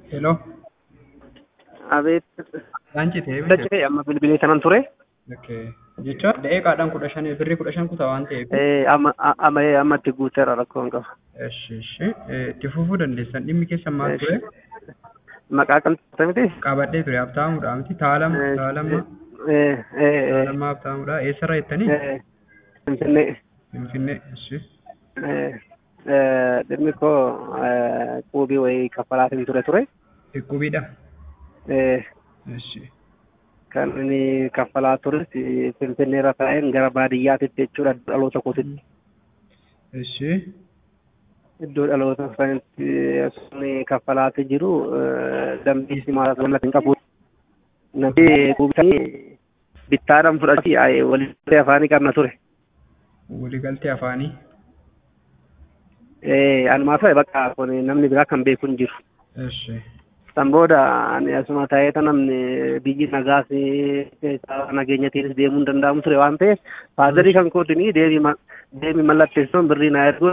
Hello. Abeet. Laancii ta'ee Dachee amma bilbilee kanan ture. Okay. Jecha daqiiqaadhaan kudha shan birrii kudha shan kutaa waan ta'eef. Eh, Amma amma amma itti guuteera rakkoon qaba. Eshi eshi itti fufuu dandeessan dhimmi keessan maal ture? Maqaa qal'aate miti? Qabadhee ture abtaamuudha miti taalama Eh, taalama Eh, eh, eh, taalama abtaamuudha eessarraa jettanii? eh, Finfinnee. Finfinnee eshi. Eh, eh, Dhimmi koo eh, quubii wayii kaffalaatiin ture ture. Dhukkubiidha. Eh, Eshi. Kan inni kaffalaa tures Finfinnee irra taa'een gara baadiyyaatitti jechuudha dhaloota kootitti. Eshi. Iddoo dhaloota isaaniitti sun kaffalaati jiru eh, dambii simaa walatti hin qabu. Namni quubisanii bittaadhaan fudhachii walitti afaanii qabna ture. Waliigaltee afaanii. Eh, Anumaa ta'e bakka kun namni biraa kan beeku hin jiru. Eshi. San booda ani asuma ta'eeta namni biyyi nagaas keessaa nageenyatiinis deemuu hin danda'amu ture waan ta'eef faazarii kan kootinii deemi ma- deemi mallatteessuun birrii naa ergu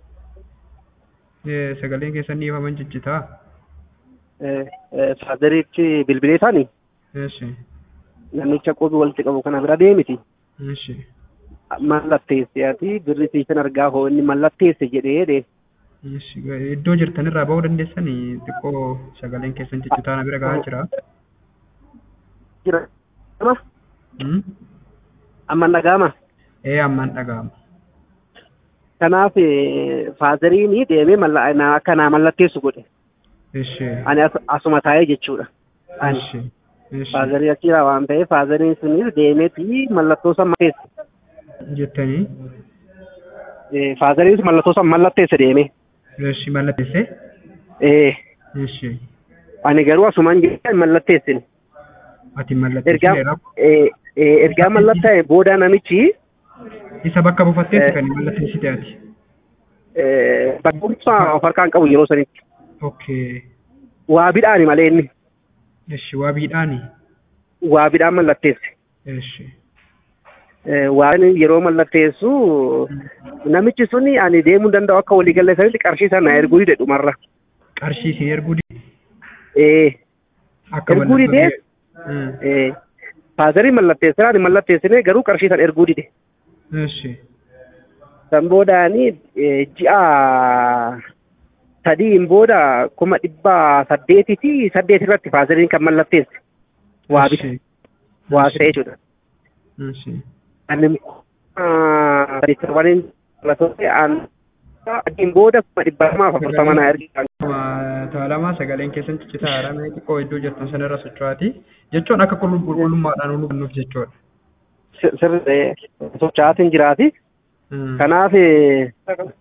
Eh, Sagaleen keessan dhiifaman jijjitaa. eh, eh, faazariichi bilbilee isaanii Eshi. namicha qubii walitti qabu kana bira deemiti. Eshi. mallatteesse ati birri siisan argaa hoo inni mallatteesse jedhee jedhe Eshi. Iddoo jirtanirraa ba'uu dandeessanii xiqqoo sagaleen keessan jijjitaa na bira gahaa jira. jira amma Hmm? amma dhaga'ama Ee ammaan dhaga'ama. kanaaf eh, faazariin deemee malla- na- akka naa mallatteessu godhe Eshi. ani as- asuma taa'ee jechuudha ani Eshi. Eshi. faazarii achiira waan ta'eef faazariin sunis deemeeti mallattoo san mallatteesse Jettanii. Eh, faazariin mallattoo san mallatteesse deeme Eshi mallatteessee. Eh, Eshi. ani garuu asumaan jedhee mallatteessine Ati ergaa mallatteessineera. eh, eh, ergaa mallattaa'e booda namichi Isa bakka buufatteetti Eh. kan hin mallatteessite ati. eh, bakka of harkaan qabu yeroo sanitti Okay. waa bidhaani malee inni Eshi waabiidhaani. waa bidhaan mallatteesse. Eshi. Eh, waan yeroo mallatteessu namichi suni ani deemuu danda'u akka waliigalee sanitti qarshii sana erguu dide dhumarra. Qarshii isin erguu di- Eh, akka Erguu didee? Hmm. eh, faazarii mallatteessee ani mallatteessine garuu qarshii sana erguu dide. Eshi. San boodaani eh, ji'a sadiin booda kuma dhibba saddeetii fi saddeet irratti faazariin kan mallatteesse. Waa bita. Eshi. Waa bita jechuudha. Eshi. Ani saddeettawwaniin mallattoofte aan adiin booda kuma dhibba lamaaf afurtama naa ergisan. Taalamaa sagaleen keessan ciccitaa haramee xiqqoo iddoo jirtan sanarra socho'aati. Jechuun akka qulqull- qulqullummaadhaan nu hubannuuf jechuudha. Sirri socho'aatiin jiraati. Hmm. Kanaaf eh,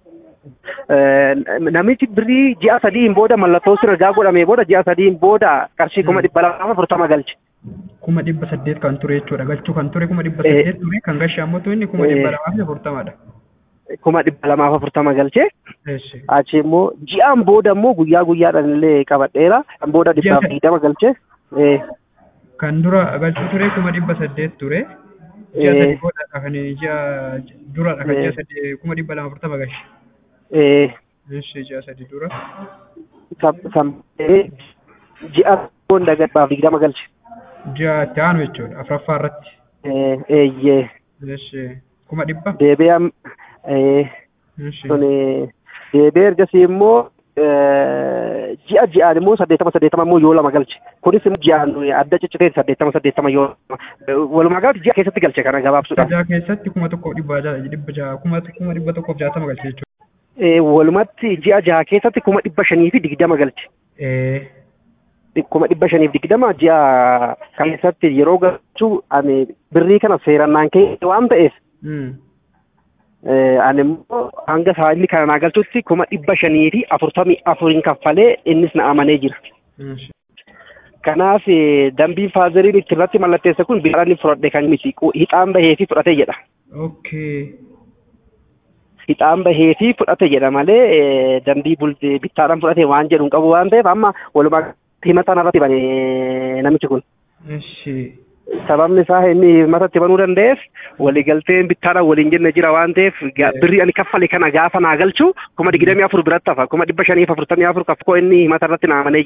namichi birrii ji'a sadiin booda mallattoo sun ergaa godhamee booda ji'a sadiin booda qarshii kuma dhibba lamaaf afurtama galche. kuma dhibba saddeet kan ture jechuudha. Galchuu kan ture kuma dhibba Eh. saddeet ture kan gashe ammoo inni kuma Eh. dhibba lamaa fi afurtamadha. Kuma dhibba lamaaf afurtama galche. Eshi. Achi immoo ji'aan booda immoo guyyaa guyyaadhaan illee qabadheera. Kan booda dhibbaaf Ji'a- digdama galche. Eh, Kan dura galchuu ture kuma dhibba saddeet ture. Ji'a Eh. sadii boodadha kan ji'a duradha kan Eh. ji'a sadii kuma dhibba lama afurtama gashe. eh, Eshi ji'a sadii dura. kan- kan eh, ji'a booda dhibbaaf digdama galche. Ji'a itti aanu jechuudha afuraffaa irratti. Eh, eeyyee Eshi. Kuma dhibba. deebi'ee am- eh, Eshi. sun eh, deebi'ee ergasii immoo eh, ji'a ji'aan immoo saddeettama saddeettama immoo yoo lama galche. Kunis immoo ji'aan adda ciccitee saddeettama saddeettama yoo lama. Walumaa galatti ji'a keessatti galche kana gabaabsuudhaan. Sajaa keessatti kuma tokkoof dhibba ja'a dhibba ja'a kuma kuma dhibba tokkoof jaatama galche jechuudha. Eh, Walumatti ji'a jaha keessatti kuma dhibba shanii fi digdama galche. Eh. kuma dhibba shaniif digdama ji'a keessatti yeroo galchuu ani birrii kana seerannaan kee waan ta'eef Hmm. eh, ani immoo hanga isaa inni kana naa galchutti kuma dhibba shanii fi afurtamii afuriin kaffalee innis na amanee jira. Eshi. Kanaaf eh, dambiin faazariin itti irratti mallatteesse kun biiraan fudhadhe kan miti Qu- hixaan bahee fi fudhate jedha. Okay. Hixaan bahee fi fudhate jedha malee eh, dambii bultee bittaadhaan fudhate waan jedhu hin qabu waan ta'eef amma walumaa himata irratti bane namichi kun. Eshi. sababni isaa inni matatti banuu danda'eef waliigalteen bittaadhaan waliin jenne jira waan ta'eef ga- birri ani kaffale kana gaafa naa galchu kuma digdamii afur biratti hafa kuma dhibba shaniif afurtamii afur kaffoo inni himata irratti naa amanee jira.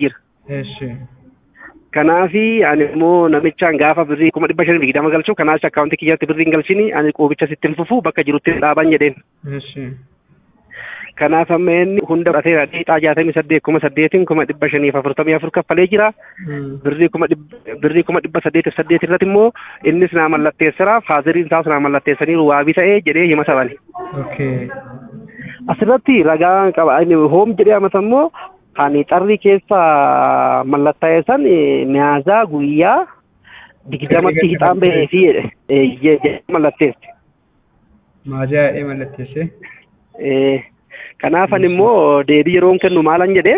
Eshi. Kanaafi ani immoo namichaan gaafa birrii kuma dhibba shanii digdama galchu kanaas akkaawuntii kiyyatti birrii hin galchini ani quubicha sitti hin fufu bakka jirutti dhaaban jedheen. Eshi. Kanaaf amma inni hunda fudhateera dhiixaa jaatamii saddeet kuma saddeetiin kuma dhibba shaniif afurtamii afur kaffalee jira. Birrii kuma dhibba birrii kuma dhibba saddeetiif saddeet irratti immoo innis naa mallatteessara faaziriin isaas naa mallatteessaniiru waabii ta'ee jedhee hima sabani. Okay. Asirratti ragaa qaba inni hoom jedhee amata immoo ani xarri keessa mallattaa'e san miyaazaa guyyaa digdamatti hixaan bahee fi jedhe mallatteesse. Maajaa yaa'ee mallatteesse. Eh, Kanaaf ani immoo deebii yeroon kennu maalan jedhee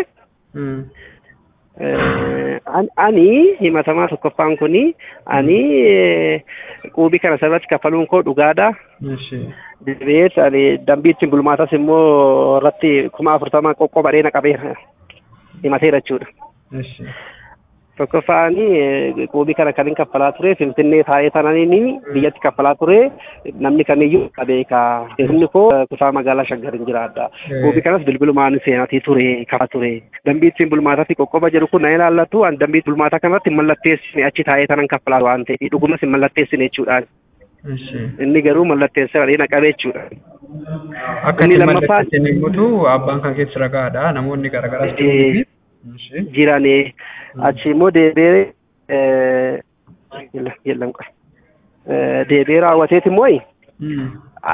Eh, an- ani himatamaa tokkoffaan kuni ani eh, quubii kana sirratti kaffaluun koo dhugaadha. Eshi. Deebi'ees ani dambii ittiin bulmaatas immoo irratti kuma afurtama qoqqobadhee na qabeera himateera jechuudha. Eshi. Tokkoffaan eh, quubii kana kan hin kaffalaa ture Finfinnee taa'ee tananiin biyyatti kaffalaa ture namni kamiyyuu beeka. Inni koo eh, kutaa magaalaa Shaggar hin jiraadha. Eh. Quubii kanas bilbilumaan seenatii ture kafa ture. Dambii ittiin bulmaatatti qoqqoba jedhu kun na ilaallatu an dambii bulmaataa kanarratti hin mallatteessine achi taa'ee tanan kaffalaa waan ta'eef dhugumas hin mallatteessine jechuudhaan. Eshi. Inni garuu mallatteessee na qabee jechuudha. Akka Inni inni lammaffaan- mallatteesse himmutu abbaan kan keessa ragaadha. Namoonni garaagaraas Eh. Eshi. jiranii achi immoo deebi'ee eh, yalla yalla qoy. Eh, deebi'ee raawwateet immoo Mm.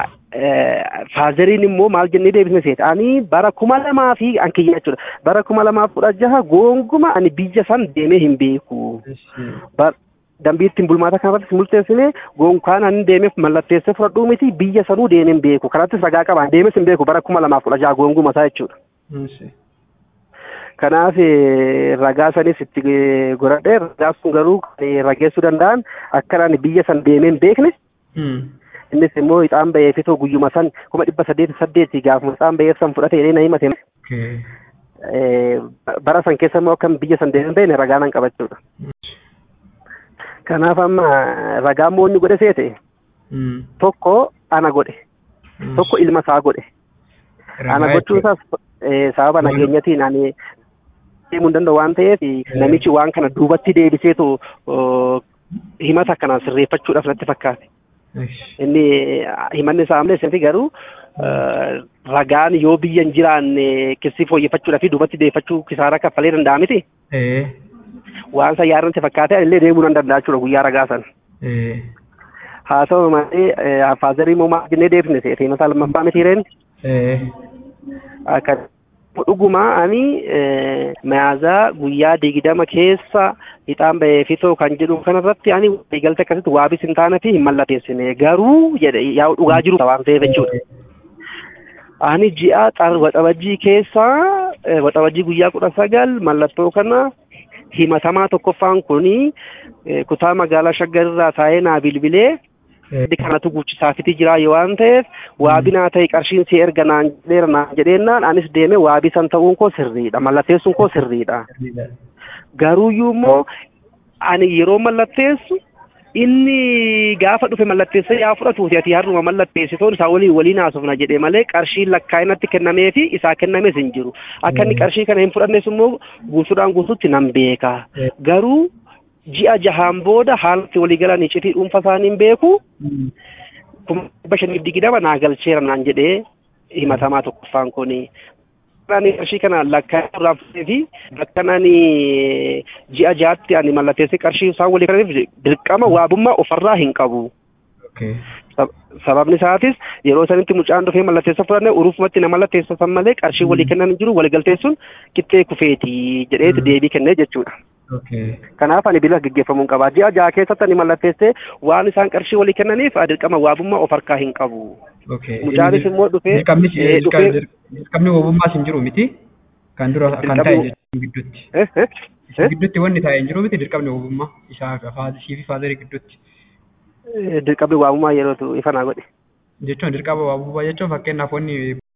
faazeriin immoo maal jennee deebisne seeta ani bara kuma lamaa fi an kiyya jechuudha bara kuma lamaa fi kudha jaha goonguma ani biyya san deemee hin beeku Eshi. Bar- dambii ittiin bulmaata kanarratti multeessine goonkaan ani deemeef mallatteessee fudhadhuu miti biyya sanuu deemee hin beeku kanattis ragaa qabaan deemes hin beeku bara kuma lamaa fi kudha jaha goonguma isaa jechuudha. Eshi. Kanaaf eh, ragaa sanis itti eh, godhadhee ragaa sun garuu kan eh, rageessuu danda'an akka ani biyya san deemee hin beekne Mm. innis immoo ixaan bahee fitoo guyyuma san kuma dhibba saddeeti saddeeti gaafuma ixaan bahee san fudhate jedhee na himate Okay. eh, bara san keessa immoo akkam biyya san deemee hin beekne ragaa nan qabachuudha. Eshi. Kanaaf amma ragaa immoo inni godhe seete Mm. tokko ana godhe tokko ilma isaa godhe. Ana Ragaa gochuun isaas eh, sababa Waan- nageenyatiin ani deemuu hin danda'u waan ta'eef namichi waan kana duubatti deebiseetu oh, himata akkanaan sirreeffachuudhaaf natti fakkaate. Eshi. Inni himanni isaa amalees fi garuu eh, ragaan yoo biyya hin jiraanne keessi fooyyeffachuudhaaf duubatti deeffachuu kisaaraa kaffalee danda'a miti. Eh. Waan san yaadatti fakkaate illee deemuu nan danda'a jechuudha guyyaa ragaa san. Eh. Haa ta'u malee eh, faazarii immoo maal jennee deebisne seete himata lammaffaa miti reen. Eh. akka dhuguma ani eh, mayaazaa guyyaa digdama keessa ixaan bahee fitoo kan jedhu kanarratti ani waliigalte akkasitti waabis hin taane fi hin mallatteessine garuu jedhe yaa'u dhugaa jiru waan ta'eef jechuudha. Ani ji'a xar waxabajjii keessa eh, waxabajjii guyyaa kudha sagal mallattoo kana himatamaa tokkoffaan kuni eh, kutaa magaalaa shaggarirraa taa'ee naa bilbilee Eh. Addi kanatu guuchisaafiti jira yoo waan ta'eef waabii naa ta'e qarshiin si erga naan jedheera naan jedheennaan anis deeme waabii san ta'uun koo sirriidha mallatteessuun koo sirriidha garuuyyuu immoo ani yeroo mallatteessu inni gaafa dhufe mallatteessee yaa fudhatuuti ati har'uma mallatteessitoon isaa waliin waliin haasofna jedhe malee qarshiin lakkaa'inatti kennamee fi isaa kennames hin jiru akka inni qarshii kana hin fudhannes immoo guutuudhaan guutuutti nan beeka garuu ji'a jahaan booda haalatti walii galanii iccitii dhuunfa isaanii hin beeku Mm. kuma dhibba shaniif digdama naa galcheera naan jedhee himatamaa tokkoffaan kuni. Ani qarshii kana lakkaa'ee irraa fudhatee fi bakka ani ji'a jaatti ani mallatteessee qarshii isaan walii galaniif dirqama waabummaa ofarraa hin qabu. Okay. Sab- Sababni isaatis yeroo sanitti mucaan dhufee mallatteessa fudhanne urufumatti na mallatteessisan malee qarshii walii kennan hin jiru waliigalteessuun qixxee kufeeti jedheeti Mm. deebii kennee jechuudha. Okay. Kanaaf ani bila gaggeeffamuu hin qaba. Ji'a jaha keessatti ani mallatteessee waan isaan qarshii walii kennaniif dirqama waabummaa of harkaa hin qabu. Okay. Mucaanis immoo dhufee Dirqamni eh, dhufee dirqamni wabummaas hin jiru miti. Kan dura kan Dirqamni- ta'e jechuun gidduutti. eh, eh, Isa eh, gidduutti wanni taa'e hin jiru miti dirqamni wabummaa isaa faazisii fi faazarii gidduutti. eh, dirqamni waabummaa yerootu ifa naa godhe. Jechuun dirqama wabummaa jechuun fakkeenyaaf wanni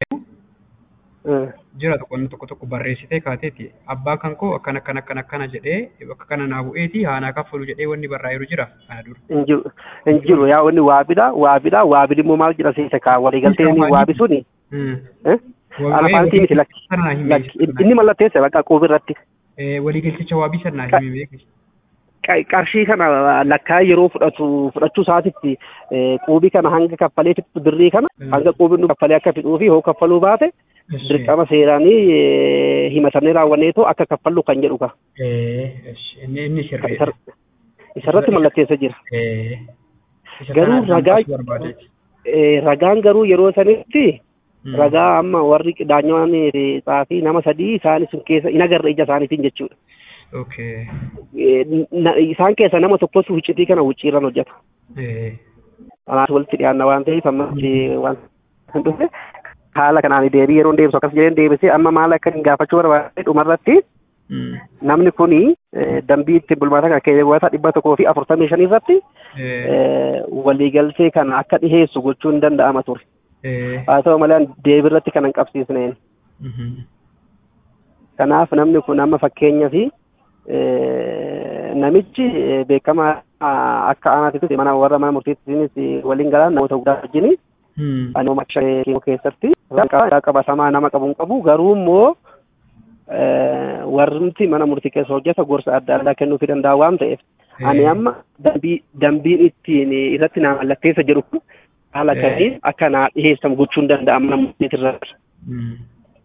Eh, jira tokko inni tokko tokko barreessitee kaateeti abbaa kan koo akkana akkana akkana akkana jedhee bakka kana naa bu'eeti haanaa kaffalu jedhee wanni barraa'eeru jira kana dura. Hin jiru hin jiru yaa wanni waabidha waabidha waabidi immoo maal jedha seesa kaa waliigaltee inni waabi suni Mm. eh, Waa- alafaantii miti lakki Kana naa hin lakki beeksisu. inni mallatteessa bakka quubi irratti Eh, waliigalticha waabii sannaa himee beeki. qa- qarshii kana lakkaa yeroo fudhatu fudhachuu isaatitti eh, quubii kana hanga kaffalee fixu birrii kana Mm. hanga quubiin nu kaffalee akka fixuu fi hoo kaffaluu baate Eshi. dirqama seeraanii eh, himatanii raawwanneetoo akka kaffallu kan jedhu ka Eh, eshi. Inni inni sirrii. Isar- isarratti mallatteessa jira. Eh. Isa Garuu kana ragaa- hambisuu barbaadeeti. Eh, Ragaan garuu yeroo sanitti Mm. ragaa amma warri daanyawaan xaafii nama sadii isaan sun keessa hin agarre ija isaaniitiin jechuudha. Okay. Eh, na- Isaan keessa nama tokkos wuccitii kana wucciirran hojjeta. Eh. Kanaaf walitti dhiyaanna waan ta'eef ammatti waan hin dhufe haala kanaan deebii yeroo deebisu akkas jedheen deebisee amma maal akka hin gaafachuu barbaade dhumarratti Mm. namni kuni eh, dambii ittiin bulmaata kana keewwata dhibba tokkoo fi afurtamii shanii irratti Eh. eh, waliigaltee kana akka dhiheessu gochuun hin danda'ama ture. Eh. Haa ta'u malee deebii irratti kan hin qabsiisneen. Mhm. Kanaaf namni kun amma fakkeenyaa fi namichi eh, beekamaa ah, akka aanaatitti mana warra mana murtiittiinis waliin galaan namoota guddaa wajjin Mm. anuma keemoo keessatti ragaa qabatamaa nama qabu hin qabu garuu immoo eh, warrumti mana murtii keessa hojjeta gorsa adda addaa kennuufii danda'a waan ta'eef ani Eh. amma dambii dambiin ittiin irratti naa mallatteessa jedhu kun haala Eh. kamiin akka naa dhiheessamu gochuun danda'a mana murtiitirratti. Mm.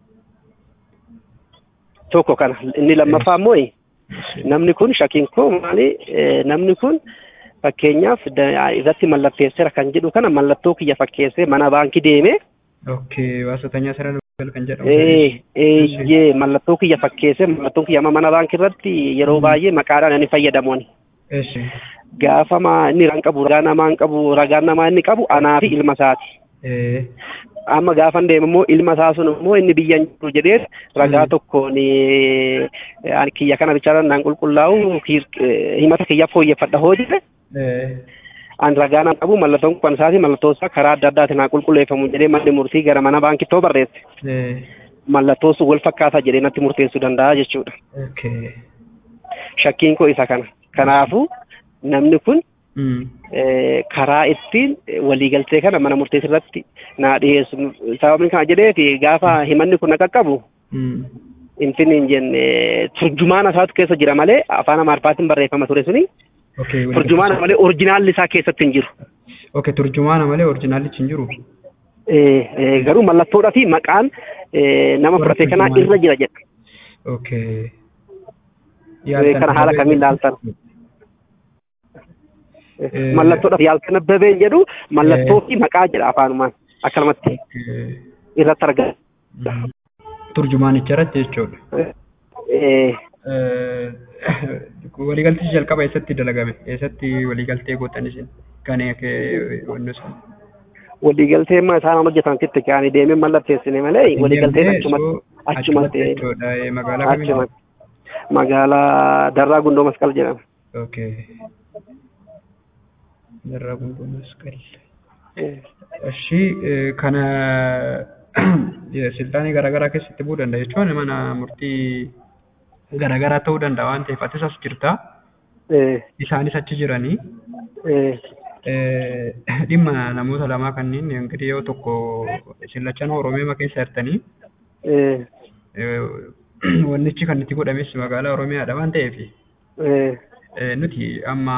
tokko kana inni lammaffaa immoo namni kun shakiin koo maali eh, namni kun fakkeenyaaf da- irratti mallatteesseera kan jedhu kana mallattoo kiyya fakkeessee mana baankii deeme Okay. Waasotanyaa sirna dubbal kan jedhamu. eh, eeyyee mallattoo kiyya fakkeessee mallattoon kiyya amma mana baankii irratti yeroo baay'ee maqaadhaan inni fayyadamuun Eshi. gaafa ma- inni ragaan qabu ragaa namaa hin qabu ragaan namaa inni qabu anaa fi ilma isaati. Eh. amma gaafa deemu immoo ilma isaa sun immoo inni biyya hin jiru jedhee ragaa Mm. tokkoon eh, ani kiyya kana bichaadhaan naan qulqullaa'u hiir- eh, himata kiyya fooyyeffadha hoo jedhe Eh. an ragaa naan qabu mallattoon kun isaati mallattoo isaa karaa adda addaatiin naan qulqulleeffamu jedhee manni murtii gara mana baankittoo barreesse Eh. mallattoo sun wal fakkaataa jedhee natti murteessuu danda'a jechuudha Okay. shakkiin koo isa kana kanaafuu namni kun Mm. eh, karaa ittiin eh, waliigaltee kana mana murteessuu irratti naa dhiyeessu sababni kana jedheeti gaafa himanni kun na qaqqabu Mm. infini hin jenne turjumaana isaatu keessa jira malee afaan amaariffaatiin barreeffama ture suni Okay. wal- turjumaana malee orjinaalli isaa keessatti hin jiru. Okay. Turjumaana malee orjinaalichi hin jiru. Eh, eh, Garuu mallattoodhaa fi maqaan eh, nama Warra fudhate kanaa turjumaana. irra jira jedha. Okay. Eh, Kana haala kamiin ilaaltan? Eh, Eh, Mallattoodhaa fi yaalkanabbabeen jedhu mallattoo fi maqaa jedha afaanumaan akkanumatti Okay. irratti argama. Mm. Turjumaanicha irratti jechuudha. Eh, Eh, waliigaltichi jalqaba eessatti dalagame? Eessatti waliigaltee gootan isin? Kan wanni sun? Waliigaltee amma isaan hojjetantitti kaanii deemee mallatteessine malee waliigalteen Deemtee, achumatti so, achumatti jechuudha. Eh, Magaalaa kamiidha? achumatti magaalaa Darraa Gundoo Masqal jedhama. Okay. Darraa Gundoo Masqal. Eh, እሺ ከነ የስልጣኔ ገረገራ keessatti bu'uu danda'a jechuun mana murtii garaagaraa ta'uu danda'a waan ta'eef atis as jirta eh, isaanis achi jiranii eh, eh, dhimma namoota lamaa kanneen engirii yoo tokko sillachan oromiyaa keessa jirtanii eh, eh, wannichi kan itti godhames magaalaa oromiyaadha waan ta'eef eh, eh, nuti amma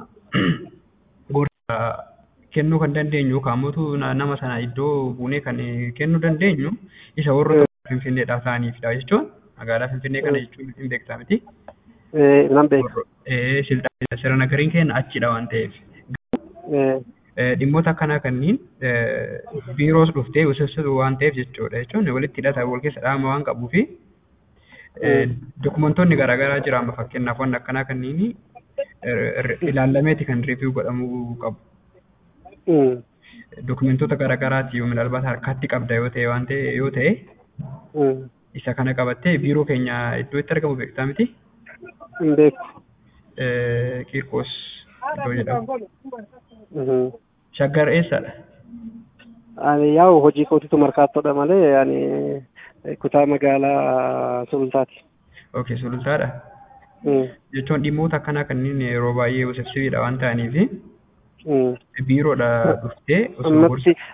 gorsa kennuu kan dandeenyu kaamotu nama sana iddoo buunee kan kennuu dandeenyu isa warra finfinneedhaa ta'aniifidha jechuun magaalaa finfinnee kana jechuun hin beektaa miti. eh, nan beeka. Eh, silxaan sirna gariin keenya achidha waan ta'eef. Eh, Eh, Dhimmoota akkanaa kanneen eh, biiroos dhuftee usubsitu waan ta'eef jechuudha jechuun walitti hidhata wal keessa dhaama waan qabuu fi eh, dokumentoonni garaagaraa jira amma fakkeenyaaf waan akkanaa kanneen ilaalameeti kan riiviyuu godhamuu qabu. mm, Dokumentoota garaagaraati yoo midhalbaata harkatti qabda yoo ta'e waan ta'e yoo ta'e mm, isa kana qabattee biiroo keenya iddoo itti argamu beektaa miti. hin beeku. Eh, Qiirqoos iddoo jedhamu. Mhm. Shaggar eessadha? Ani yaa'u hojii kootitu markaattoodha malee ani eh, kutaa magaalaa sulultaati. Okay, sulultaadha. Mm, Jechuun dhimmoota akkanaa kanneen yeroo baay'ee usubsibiidha waan ta'aniif mm. biiroodha dhuftee osoo Ammatti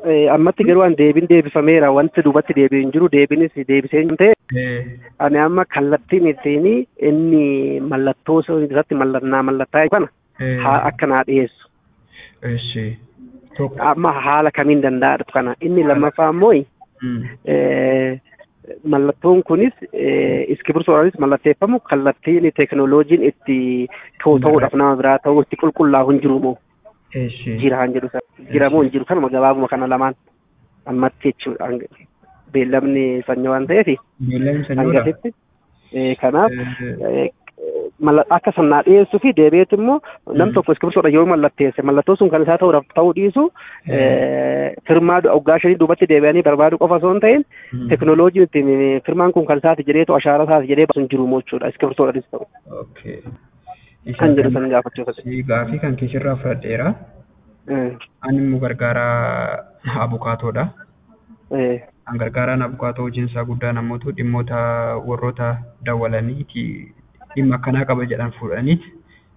Eh, ammatti garuu an deebiin deebifameera wanti duubatti deebi'e hin jiru deebiinis deebisee hin ta'e Eh, ani amma kallattiin ittiin inni mallattoo irratti mallannaa mallattaa kana eh, haa akka naa dhiyeessu Eshi. Tokko. amma haala kamiin danda'adhu kana inni lammaffaa immoo Mm. eh, mallattoon kunis eh, iskibirsoodhaanis mallatteeffamu kallattiin teekinooloojiin itti to'atuudhaaf nama biraa ta'uu itti qulqullaa'u hin jiru moo Eshi. jira han jedhu sana jira moo hin jiru kanuma gabaabuma kana lamaan ammatti jechuudha hanga- beellamni sanyoo waan ta'eef Beellamni sanyoodha. hangasitti eh, kanaaf Eh, eh, malla- akka sannaa dhiyeessuu fi deebi'eetu immoo nam Mm. tokko iskibirsoodha yoo mallatteesse mallattoo sun kan isaa ta'uudhaaf ta'uu dhiisu eh, firmaa waggaa shanii duubatti deebi'anii barbaadu qofa osoo hin ta'in mm. teknooloojiin ittiin firmaan kun kan isaati jedheetu ashaara isaati jedhee baasu hin jiru moo jechuudha iskibirsoodhaanis ta'u Okay. kan jedhu kan- san gaafachuuf si gaafii kan keessirraa fudhadheera. Ani immoo gargaaraa abukaatoodha. Kan gargaaraan abukaatoo hojiin isaa guddaa namoota dhimmoota warroota dawwalaniiti dhimma akkanaa qaba jedhan fuudhaniiti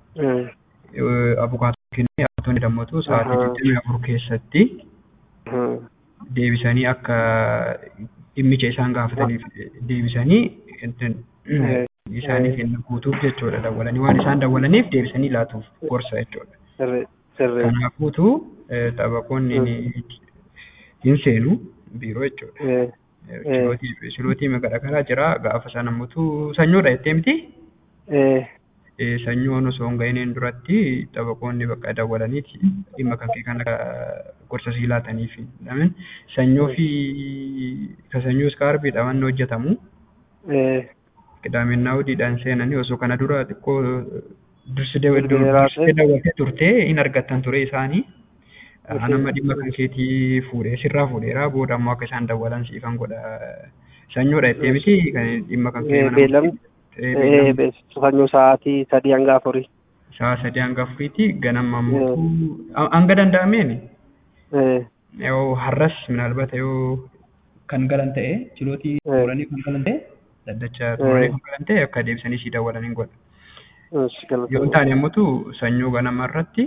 abukaatoo kennee abukaatoonni dammatu sa'aatii Ahaa. digdamii afur keessatti deebisanii akka dhimmicha isaan gaafataniif deebisanii ittiin Eh. isaanii kenna guutuuf jechuudha dawwalanii waan isaan dawwalaniif deebisanii laatuuf gorsa jechuudha. sirrii Kanaafuutu eh, taphakoonni ni- hin seenu biiroo jechuudha. Silootii silootii magaalaa karaa jira gaafa sana ammoo sanyoodha jettee miti. Eh, sanyoon osoo hin ga'iniin duratti taphakoonni bakka dawwalaniiti dhimma kan kee kan akka gorsa sii laataniif. Lamin sanyoo fi ka sanyoo iskaarbii dhawan hojjetamu. Qidaameen naawudiidhaan seenanii osoo kana dura xiqqoo dursi dursitee daawwattee turtee hin argattan ture isaanii. Anama dhimma kan keetii fuudhee sirraa fuudheera booda ammoo akka isaan dawwalan siifan godha. Sanyoodha jettee miti kan dhimma kan kee mana beellamni Eh, beellamni sanyoo sa'aatii sadii hanga afurii sa'a sadii hanga afuriitti ganama ammoo hanga danda'ameen yoo har'as minaalbata yoo kan galan ta'e chilootii xumuranii kan galan ta'e daddacha xumuranii kan galan ta'e akka deebisanii sii dawwalanii godha. Yoo hin taane ammoo sanyoo ganama irratti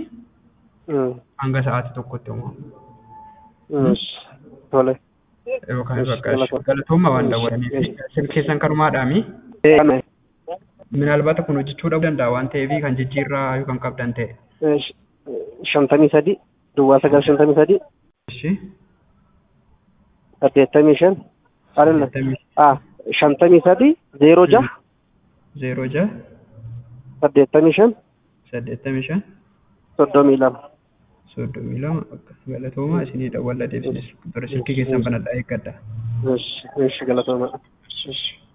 hanga sa'aatii tokkotti immoo tole yookaan Yes, bakka galatooma. galatooma waan dawwalaniif keessan kanumaadhaami. Minaalbata kun hojjechuu dhabuu danda'a waan ta'eef kan jijjiirraa yoo kan qabdan ta'e. shantamii sadii duwwaa sagal shantamii sadii Ishi. saddeettamii shan alalla Saddeettamii ah shantamii sadii zeeroo jaha zeeroo jaha saddeettamii shan saddeettamii shan soddomii lama soddomii lama akka galatooma isinii dawwalla deebisnes silkii keessan banadhaa eeggadha. Eesh, eesh, galatooma. Eesh.